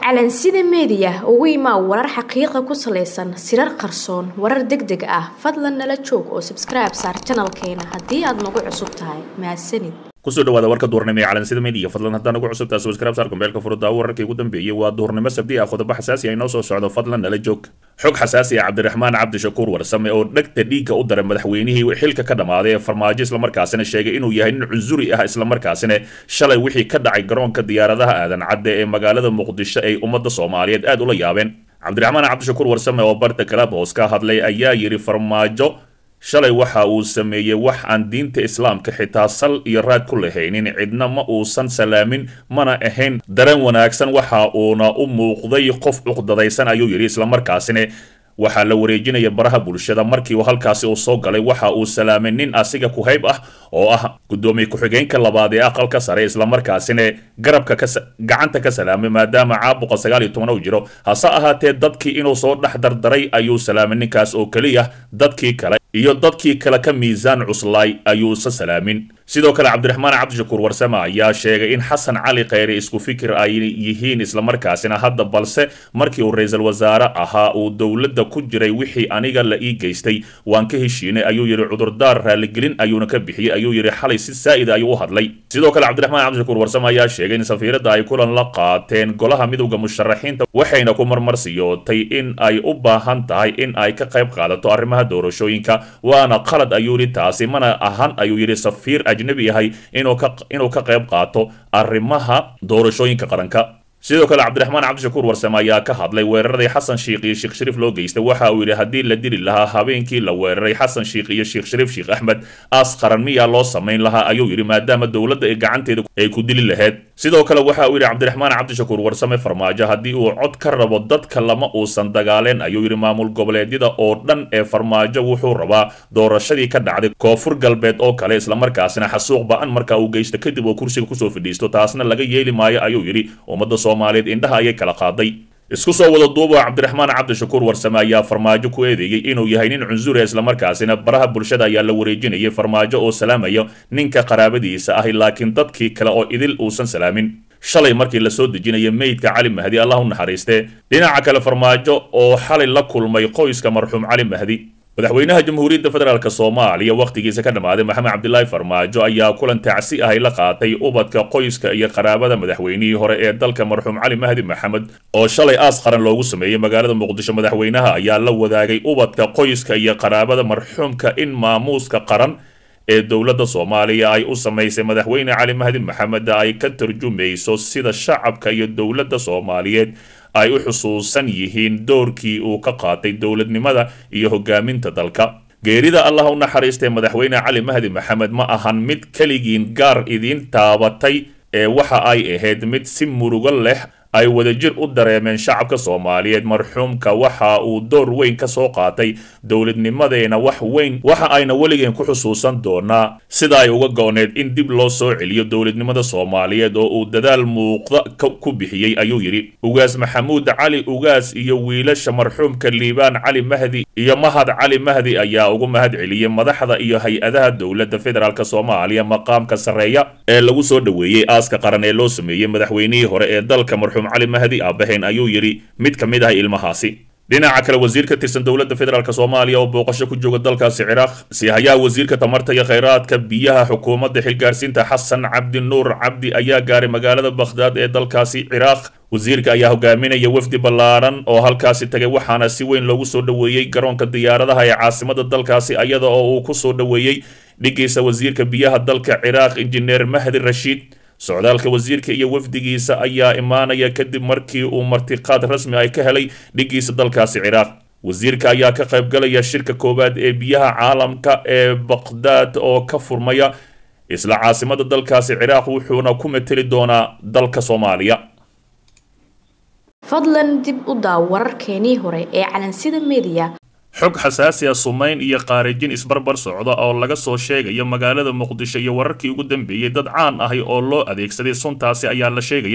calansida meediya ugu imaa warar xaqiiqa ku salaysan sirar qarsoon warar deg deg ah fadlan nala joog oo sabskribe saar janalkeena haddii aad nagu cusub tahay mahadsanid kusoo dhawaada warka duurnimo ee calansida media fadlan haddaan ugu cusubtaa subscribe saar kumbeelka furada wararkii ugu dambeeyey waa duurnimo sabdi ah qodobo xasaasi ah inoo soo socdo fadlan nala joog xog xasaasi ah cabdiraxmaan cabdishakuur warsame oo dhegta dhiigga u daray madaxweynihii xilka ka dhammaaday ee farmaajo islamarkaasina sheegay inuu yahay nin cunsuri ah islamarkaasina shalay wixii ka dhacay garoonka diyaaradaha aadan cadde ee magaalada muqdisho ay ummadda soomaaliyeed aad ula yaabeen cabdiraxmaan cabdishakuur warsame oo barta club hoos ka hadlay ayaa yidhi farmaajo shalay waxa uu sameeyey wax aan diinta islaamka xitaa sal iyo raad ku lahaynin cidna ma uusan salaamin mana ahayn dareen wanaagsan waxa uuna u muuqday qof cuqdadaysan ayuu yidhi islamarkaasina waxaa la wareejinaya baraha bulshada markii uu halkaasi uu soo galay waxa uu salaamay nin asiga ku hayb ah oo ah guddoomiye ku-xigeenka labaad ee aqalka sare islamarkaasina garabka gacanta ka salaamay maadaama caabuqa sagaal iyo toban uu jiro hase ahaatee dadkii inuu soo dhex dardaray ayuu salaamay ninkaas oo keliya dadkii kale iyo dadkii kale ka miisaan cuslaay ayuusa salaamin sidoo kale cabdiraxmaan cabdishakuur warsame ayaa sheegay in xasan cali kheyre isku fikir ay yihiin islamarkaasina hadda balse markii uu ra-iisul wasaare ahaa uu dowladda ku jiray wixii aniga la ii geystay waan ka heshiinay ayuu yidhi cudurdaar raaligelin ayuuna ka bixiyey ayuu yidhi xalay si saa'ida ayuu u hadlay sidoo kale cabdiraxmaan cabdishakuur warsame ayaa sheegay in safiiradda ay kulan la qaateen golaha midowda musharaxiinta waxayna ku marmarsiyootay in ay u baahan tahay in ay ka qayb qaadato arrimaha doorashooyinka waana qalad ayuu yidhi taasi mana ahan ayuu yidhi safiir ajnabi yahay inuu ka inuu ka qayb qaato arrimaha doorashooyinka qaranka sidoo kale cabdiraxmaan cabdishakuur warsame ayaa ka hadlay weeraradii xasan shiikh iyo sheekh shariif loo geystay waxa uu yidhi haddii la dili lahaa habeenkii la weeraray xasan shiikh iyo sheekh shariif sheekh axmed aas qaran miyaa loo samayn lahaa ayuu yidhi maadaama dowladda ee gacanteeda ay ku dili lahayd sidoo kale waxa uu yidhi cabdiraxmaan cabdishakuur warsame farmaajo haddii uu cod ka rabo dadka lama uusan dagaaleen ayuu yidhi maamul goboleedyada oo dhan ee farmaajo wuxuu rabaa doorashadii ka dhacday koonfur galbeed oo kale islamarkaasina xasuuq ba-an marka uu geysto kadib oo kursiga kusoo fadhiisto taasna laga yeeli maayo ayuu yidhi ummadda soomaaliyeed indhaha ayay kala qaaday isku soo wada duuba cabdiraxmaan cabdishakuur warsame ayaa farmaajo ku eedeeyey inuu yahay nin cunsuri islamarkaasina baraha bulshada ayaa la wareejinayay farmaajo oo salaamaya ninka qaraabadiisa ahi laakiin dadkii kale oo idil uusan salaamin shalay markii lasoo dejinaya meydka cali mahdi allah u naxariistee dhinaca kale farmaajo oo xalay la kulmay qoyska marxuum cali mahdi madaxweynaha jamhuuriyadda federaalk soomaaliya wakhtigiisa ka dhammaaday maxamed cabdilaahi farmaajo ayaa kulan tacsi ahay la qaatay ubadka qoyska iyo qaraabada madaxweynihii hore ee dalka marxuum cali mahdi maxamed oo shalay aas qaran loogu sameeyey magaalada muqdisho madaxweynaha ayaa la wadaagay ubadka qoyska iyo qaraabada marxuumka in maamuuska qaran ee dowladda soomaaliya ay u samaysay madaxweyne cali mahdi maxamed ay ka tarjumayso sida shacabka iyo dowladda soomaaliyeed ay u xusuusan yihiin doorkii uu ka qaatay dowladnimada iyo hogaaminta dalka geerida allah u naxariistay madaxweyne cali mahdi maxamed ma ahan mid keligiin gaar idiin taabatay ee waxa ay ahayd mid si murugo leh ay wadajir u dareemeen shacabka soomaaliyeed marxuumka waxa uu door weyn ka soo qaatay dowladnimadeena wax weyn waxa ayna weligeen ku xusuusan doonaa sida ay uga go-need in dib loo soo celiyo dowladnimada soomaaliyeed oo uu dadaal muuqda ku bixiyey ayuu yidhi ugaas maxamuud cali ugaas iyo wiilasha marxuumka liibaan cali mahdi iyo mahad cali mahdi ayaa ugu mahad celiyey madaxda iyo hay-adaha dowladda federaalk soomaaliya maqaamka sarreeya ee lagu soo dhoweeyey aaska qaran ee loo sameeyey madaxweynihii hore ee dalka marxuum cali mahdi aabahayn ayuu yidhi mid ka mid ah ilmahaasi dhinaca kale wasiir ka tirsan dowladda federaalk soomaaliya oo booqasho ku jooga dalkaasi ciraaq sihayaa wasiirka tamarta iyo kheyraadka biyaha xukuumadda xilgaarsiinta xasan cabdi nuur cabdi ayaa gaaray magaalada bakhdaad ee dalkaasi ciraaq wasiirka ayaa hogaaminaya wafdi ballaaran oo halkaasi tagay waxaana si weyn loogu soo dhoweeyey garoonka diyaaradaha ee caasimada dalkaasi iyada oo uu ku soo dhoweeyey dhigiisa wasiirka biyaha dalka ciraaq injineer mahdi rashiid socdaalka wasiirka iyo wafdigiisa ayaa imaanaya kadib markii uu martiqaad rasmi ay ka helay dhigiisa dalkaasi ciraaq wasiirka ayaa ka qaybgalaya shirka koowaad ee biyaha caalamka ee baqdaad oo ka furmaya isla caasimada dalkaasi ciraaq wuxuuna ku mateli doonaa dalka soomaaliya fadlan dib u daaw wararkeenii hore ee calansida meediya xog xasaasi ah sumayn iyo qaarijin isbarbar socda oo laga soo sheegayo magaalada muqdisho iyo wararkii ugu dambeeyey dad caan ahi oo loo adeegsaday suntaasi ayaa la sheegayaa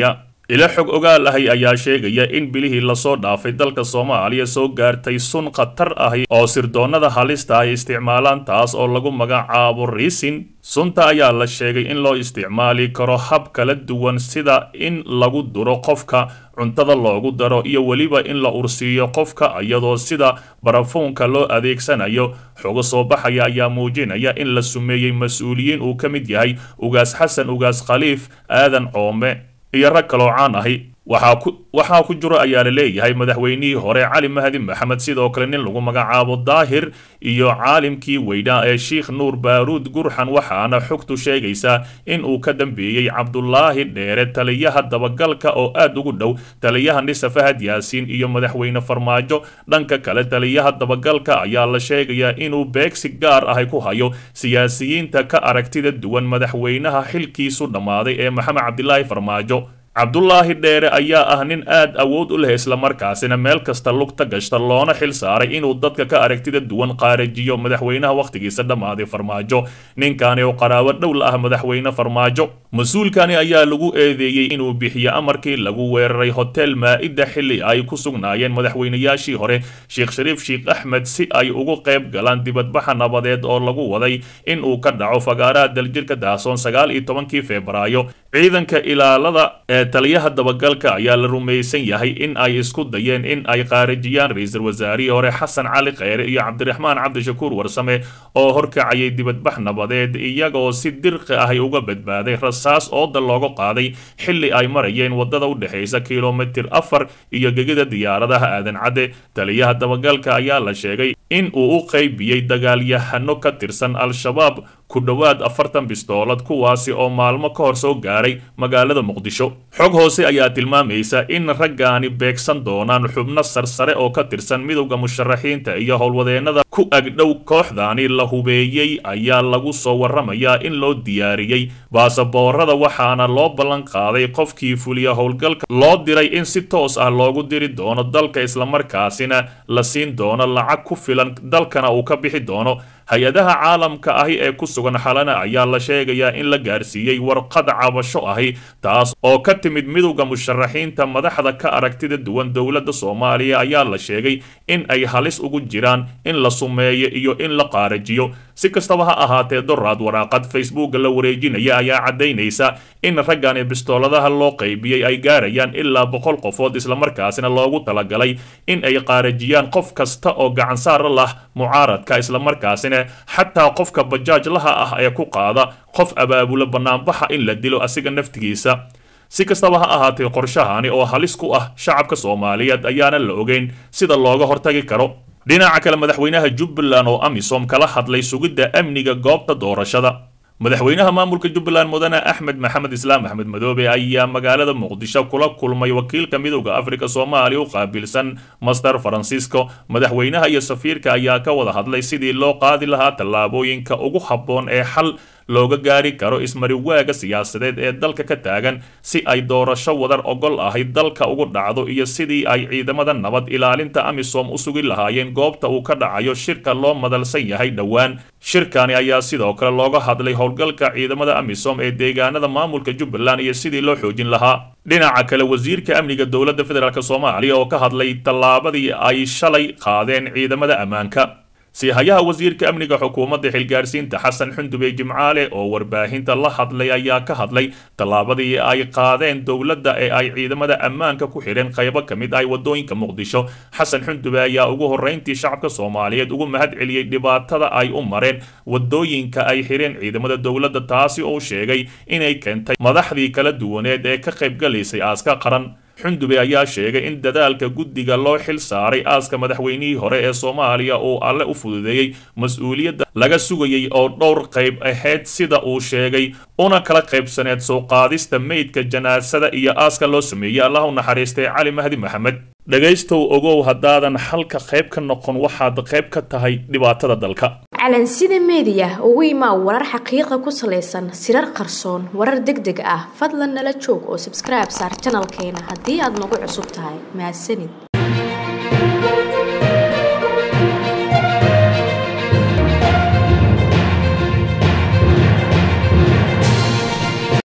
ilo xog ogaal ahi ayaa sheegaya in bilihii lasoo dhaafay dalka soomaaliya soo gaartay sun khatar ahi oo sirdoonnada halista ay isticmaalaan taas oo lagu magacaabo riisin sunta ayaa la sheegay in loo isticmaali karo hab kala duwan sida in lagu duro qofka cuntada loogu daro iyo weliba in la ursiiyo qofka iyadoo sida barafuunka loo adeegsanayo xogo soo baxaya ayaa muujinaya in la sumeeyey mas-uuliyiin uu ka mid yahay ugaas xasan ugaas khaliif aadan coome iyo rag kaloo caan ahi waxaa ku waxaa ku jiro ayaa la leeyahay madaxweynihii hore cali mahdi maxamed sidoo kale nin lagu magacaabo daahir iyo caalimkii weynaa ee sheikh nuur baaruud gurxan waxaana xogtu sheegaysaa in uu ka dambeeyey cabdulaahi dheere taliyaha dabagalka oo aad ugu dhow taliyaha nisa fahad yaasiin iyo madaxweyne farmaajo dhanka kale taliyaha dabagalka ayaa la sheegayaa inuu beegsi gaar ahi ku hayo siyaasiyiinta ka aragtida duwan madaxweynaha xilkiisu dhammaaday ee maxamed cabdilaahi farmaajo cabdulaahi dheere ayaa ah nin aad awood u leh islamarkaasina meel kasta lugta gashta loona xil saaray inuu dadka ka aragtida duwan qaarajiyo madaxweynaha wakhtigiisa dhammaaday farmaajo ninkani oo qaraabo dhow la ah madaxweyne farmaajo mas-uulkani ayaa lagu eedeeyey inuu bixiyo amarkii lagu weeraray hotel maa-ida xilli ay ku sugnaayeen madaxweynayaashii hore sheekh shariif sheekh axmed si ay ugu qayb galaan dibadbaxa nabadeed oo lagu waday in uu ka dhaco fagaaraha daljirka daasoon sagaal iyo tobankii febraayo ciidanka ilaalada ee taliyaha dabagalka ayaa la rumaysan yahay in ay isku dayeen in ay qaarajiyaan ra-iisul wasaarihii hore xasan cali kheyre iyo cabdiraxmaan cabdishakuur warsame oo horkacayay dibadbax nabadeed iyagoo si dirqi ahy uga badbaaday rasaas ooda looga qaaday xilli ay marayeen wadada u dhexaysa kilomitir afar iyo gegida diyaaradaha aadan cadde taliyaha dabagalka ayaa la sheegay in uu u qaybiyey dagaalyahano ka tirsan al-shabaab ku dhowaad afartan bistoolad kuwaasi oo maalmo ka hor soo gaaray magaalada muqdisho xog hoose ayaa tilmaamaysa in raggaani beegsan doonaan xubno sarsare oo ka tirsan midowda musharaxiinta iyo howlwadeennada ku agdhow kooxdaani la hubeeyey ayaa lagu soo warramayaa in loo diyaariyey baasaboorada waxaana loo ballan qaaday qofkii fuliya howlgalka loo diray in si toos ah loogu diri doono dalka islamarkaasina la siin doono lacag ku filan dalkana uu ka bixi doono hay-adaha caalamka ahi ee ku sugan xalana ayaa la sheegayaa in la gaarsiiyey warqad cabasho ahi taas oo ka timid midowda musharaxiinta madaxda ka aragtida duwan dowladda soomaaliya ayaa la sheegay in ay halis ugu jiraan in la sumeeyo iyo in la qaarajiyo si kastaba ha ahaatee doraad waraaqad facebooka la wareejinaya ayaa caddaynaysa in raggani bistooladaha loo qaybiyey ay gaarayaan ilaa boqol qofood islamarkaasina loogu talagalay in ay qaarajiyaan qof kasta oo gacansaara lah mucaaradka islamarkaasina xataa qofka bajaajlaha ah ee ku qaada qof abaabula banaanbaxa in la dilo asiga naftigiisa si kastaba ha ahaatee qorshahani oo halis ku ah shacabka soomaaliyeed ayaana la ogeyn sida looga hortagi karo dhinaca kale madaxweynaha jubbaland oo amisom kala hadlay sugidda amniga goobta doorashada madaxweynaha maamulka jubbaland mudane axmed maxamed islaam axmed madoobe ayaa magaalada muqdisho kula kulmay wakiilka midowda afrika soomaaliya u qaabilsan master francisco madaxweynaha iyo safiirka ayaa ka wada hadlay sidii loo qaadi lahaa tallaabooyinka ugu habboon ee xal looga gaari karo ismariwaaga siyaasadeed ee dalka ka taagan si ay doorasho wadar ogol ahay dalka ugu dhacdo iyo sidii ay ciidamada nabad ilaalinta amisom u sugi lahaayeen goobta uu ka dhacayo shirka loo madalsan yahay dhowaan shirkani ayaa sidoo kale looga hadlay howlgalka ciidamada amisom ee deegaanada maamulka jubbaland iyo sidii loo xoojin lahaa dhinaca kale wasiirka amniga dowladda federaalk soomaaliya oo ka hadlay tallaabadii ay shalay qaadeen ciidamada ammaanka siihayaha wasiirka amniga xukuumadda xilgaarsiinta xasan xundube jimcaale oo warbaahinta la hadlay ayaa ka hadlay tallaabadii ay qaadeen dowladda ee ay ciidamada ammaanka ku xidheen qaybo ka mid ah wadooyinka muqdisho xasan xundube ayaa ugu horreyntii shacabka soomaaliyeed ugu mahad celiyey dhibaatada ay u mareen wadooyinka ay xidheen ciidamada dowladda taasi oo sheegay inay keentay madaxdii kala duwaneed ee ka qaybgalaysay aaska qaran xundube ayaa sheegay in dadaalka guddiga loo xil saaray aaska madaxweynihii hore ee soomaaliya uu alle u fududeeyey mas-uuliyadda laga sugayey oo dhowr qayb ahayd sida uu sheegay una kala qaybsaneed soo qaadista meydka janaasada iyo aaska loo sameeyey allah u naxariistay cali mahdi maxamed dhegaystow ogow haddaadan halka qayb ka noqon waxaad qayb ka tahay dhibaatada dalka calansida meediya ugu imaa warar xaqiiqa ku salaysan sirar qarsoon warar deg deg ah fadlan nala joog oo sabskribe saar janalkeena haddii aad nagu cusub tahay mahadsanid